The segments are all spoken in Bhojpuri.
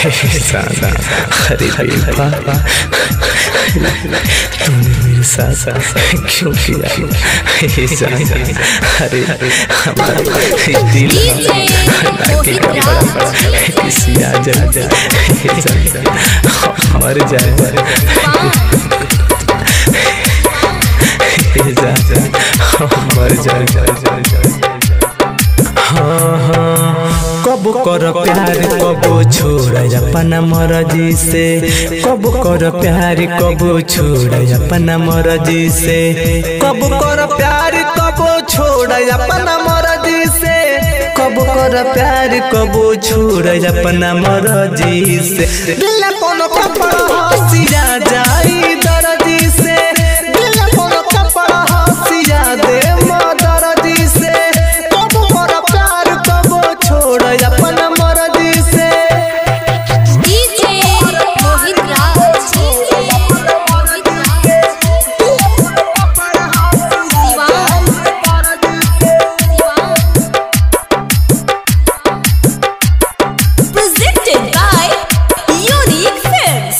सादा अरे बेवफा तूने मेरे साथ क्यों किया हे सादा अरे हमारा दिल लाके का बड़ा बड़ा किसी आ जा हे सादा मर जाए हे सादा मर जाए हाँ हाँ कब कर प्यार कब छोड़ अपना मर्जी से कब कर प्यार कब छोड़ अपना मर्जी से कब कर प्यार कब छोड़ अपना मर्जी से कब कर प्यार कब छोड़ अपना मर्जी से दिल कोनो कपड़ा हसिया जाई दर्दी से दिल कोनो कपड़ा हसिया दे दर्दी से कब कर प्यार कब छोड़ अपना मर्जी से डीजे मोहित राज दीवान presented by Unique Films.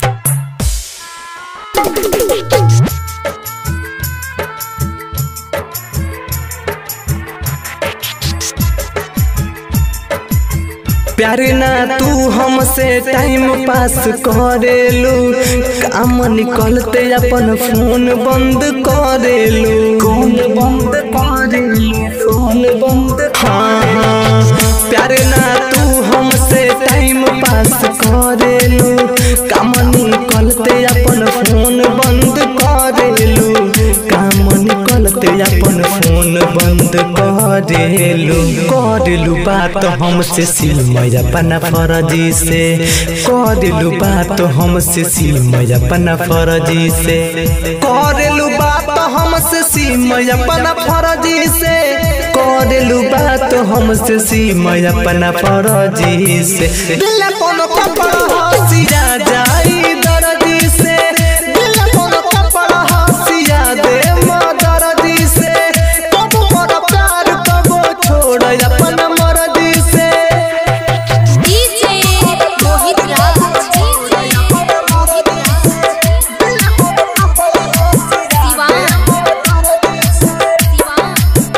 प्यार ना तू हमसे टाइम पास करेलू काम निकलते अपन फोन बंद करेलू फोन बंद करेलू फोन बंद हाँ हाँ प्यार ना तू हमसे टाइम पास करेलू काम निकलते अपन फोन बंद करेलू काम निकलते अपन फोन बंद करेलू करेलू बात हमसे सिलमय अपना फरजी से करेलू बात हमसे सिलमय अपना फरजी से करेलू बात हमसे सिमय अपना फरजी से करेलू बात हमसे सिमय अपना फरजी से दिल कोनो कपड़ा हसिया जाई दर्दी से दिल कोनो कपड़ा हसिया दे दर्दी से कब कर प्यार कब छोड़ अपना मर्जी से डीजे मोहित राज दीवान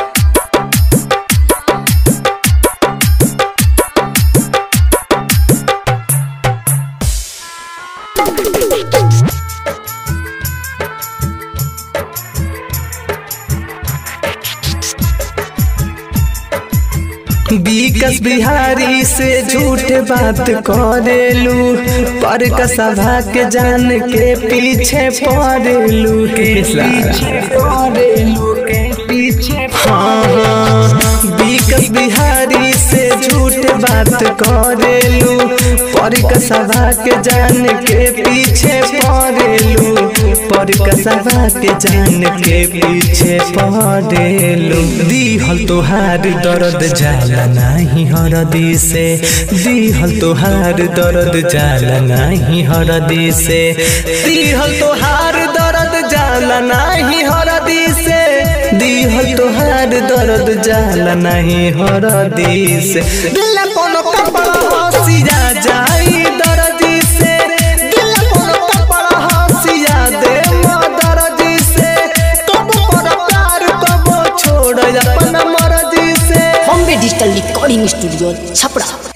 विकास बिहारी से झूठ बात करेलू पर कसभा के जान के पीछे पड़ेलू के पीछे पड़ेलू के पीछे हाँ हाँ विकास बिहारी से झूठ बात करेलू पर कसभा के जान के पीछे पड़ेलू पर कसभा के जान के पीछे पड़ेलू दिहल तोहार दर्द जाला नहीं हरदी से दिहल तोहार दर्द जाला नहीं हरदी से दिहल तोहार दर्द जाला नहीं हरदी से दिहल तोहार दर्द जाला नहीं हरदी से दिल कोनो कपड़ा हसिया जाई दर्दी से दिल कोनो कपड़ा हसिया दे दर्दी से कब पर प्यार कब छोड़ अपना मर्जी से Bombay digital recording studio Chhapra